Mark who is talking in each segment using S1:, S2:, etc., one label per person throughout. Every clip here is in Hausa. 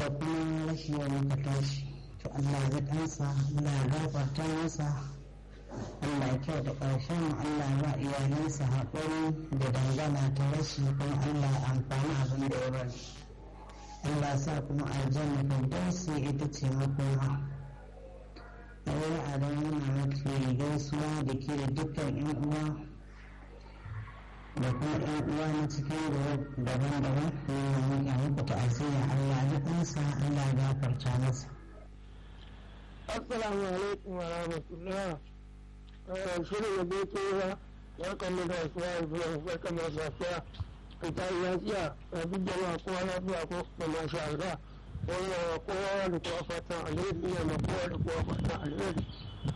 S1: da kuma rashi wa muka tashi to Allah ya kansa Allah ya gafarta masa Allah ya kyau da ƙarshen Allah ba iyalansa haƙuri da dangana ta rashi kuma Allah ya amfani abin da ya bari Allah sa kuma aljanna firdausi ita ce makoma a wani adam yana mafi gaisuwa da ke da dukkan yan uwa da kuma yan uwa na cikin daban-daban yana miƙa muku ta'aziyya Allah ya kansa Allah ya gafarta masa
S2: Assalamu alaikum wa rahmatullah. Shirin da bai kewa ya kalli da wasu ya zuwa barkan masu lafiya. Ka ta yi lafiya a duk jama'a kowa lafiya ko da masha Allah. Wannan kowa da kowa fatan alheri ya ma kowa da kowa fatan alheri.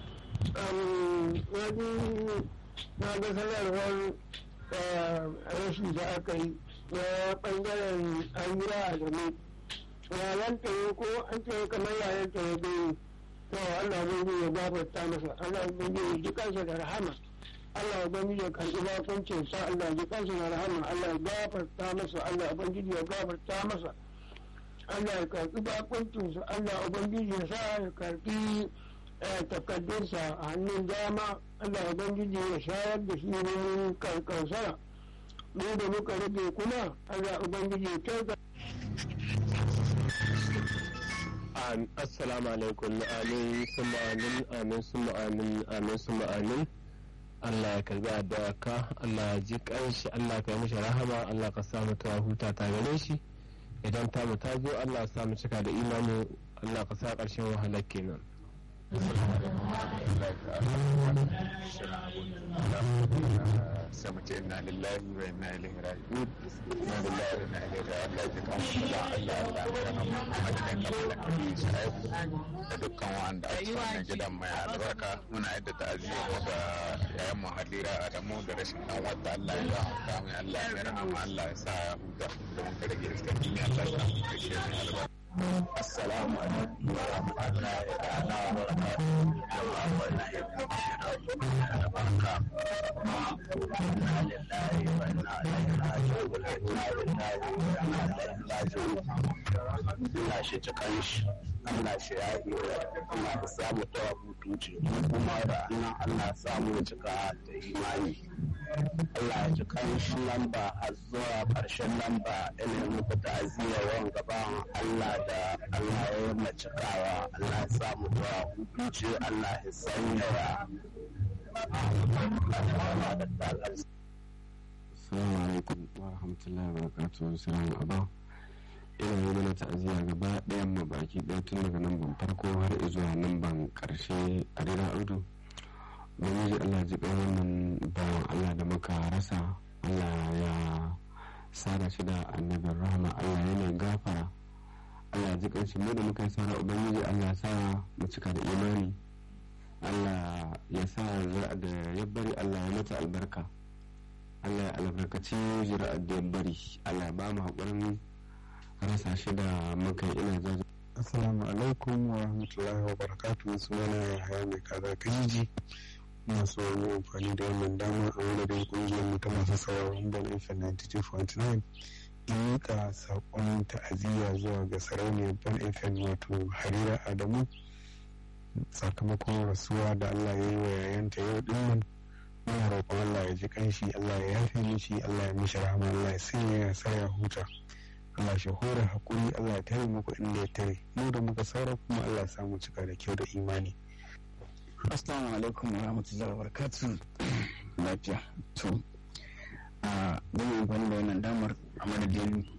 S2: Na ji na ga sanarwar rashi da aka yi na ɓangaren an yi a game. Yayan ko an ce kamar yayan ta ya bai to Allah ubangiji ya gafarta masa Allah ubangiji ya ji kansa da rahama Allah ubangiji ya karɓi bakuncin sa Allah ya ji kansa da rahama Allah ya gafarta masa Allah ubangiji ya gafarta masa Allah ya karɓi bakuncin sa Allah ubangiji ya sa ya karɓi takaddunsa a hannun dama Allah ubangiji ya shayar da shi ne karkansara mu da muka rage kuma Allah ubangiji ya kyauta
S3: assalamu alaikum amin summa amin amin summa amin amin summa amin Allah ya karbi addu'a ka Allah ya ji kanshi Allah ka yi mishi rahama Allah ka samu ta huta ta gare shi idan ta mu ta zo Allah ya samu cika da imani Allah ka sa karshen wahalar kenan
S4: sai mu ce inna lillahi wa inna ilaihi raji'un inna lillahi wa inna ilaihi raji'un Allah ya kawo mu da Allah Allah ya rahama Muhammad dan kamar kabi shaibu da dukkan wanda a cikin wannan gidan mai albarka muna yadda ta'aziyya mu ga yayan mu Halira Adamu da rashin dan wata Allah ya rahama mai Allah ya rahama Allah ya sa ya huta da mun rage iskar duniya Allah ya samu kashe mai albarka Assalamu alaikum wa rahmatullahi ta'ala wa barakatuhu. Jama'a wannan yadda da barka. Inna lillahi wa inna ilaihi raji'un. Inna lillahi wa inna ilaihi raji'un. Allah shi cikan shi. Allah shi ya yi Allah ya samu tawa mutunci kuma da annan Allah ya samu cika da imani. Allah ya ji kanshi lamba har zuwa ƙarshen lamba ina muku ta'aziyya wan gaban Allah da Allah ya yi macikawa Allah ya samu zuwa hukunci Allah ya sanya ya
S5: Assalamu alaikum wa rahmatullahi wa barakatuhu salamu aba ina yi mana ta'aziyya gaba ɗayan mu baki ɗaya tun daga nan ban farko har zuwa nan ban ƙarshe a rira audu ubangiji allah ji ɗan wannan bawan allah da muka rasa allah ya sada shi da annabin rahama allah ya mai gafara allah ji ƙanshi mu da muka yi saura ubangiji allah sa mu cika da imani allah ya sa zira'a da ya bari allah ya mata albarka allah ya albarkaci zira'a da ya bari allah ya ba mu haƙurin rasa shi da muka yi ina jaji
S6: assalamu alaikum wa rahmatullahi wa barakatuhu sunana ya haya mai kaza kajiji masu yi amfani da wannan dama a madadin kungiyar mu ta masu sauraron bon fm 92.9 in miƙa saƙon ta'aziyya zuwa ga sarauniyar bon fm wato harira adamu sakamakon rasuwa da allah ya yi wa yayanta yau din nan muna roƙon allah ya ji kanshi allah ya yafe mishi allah ya mishi rahama allah ya sanya ya sa ya huta Allah shi hore hakuri Allah ya tare muku inda ya tare mu da muka saura kuma Allah ya samu cika da kyau da imani
S4: Assalamu alaikum wa rahmatullahi wa barakatuh lafiya to a zan amfani da wannan damar a madadin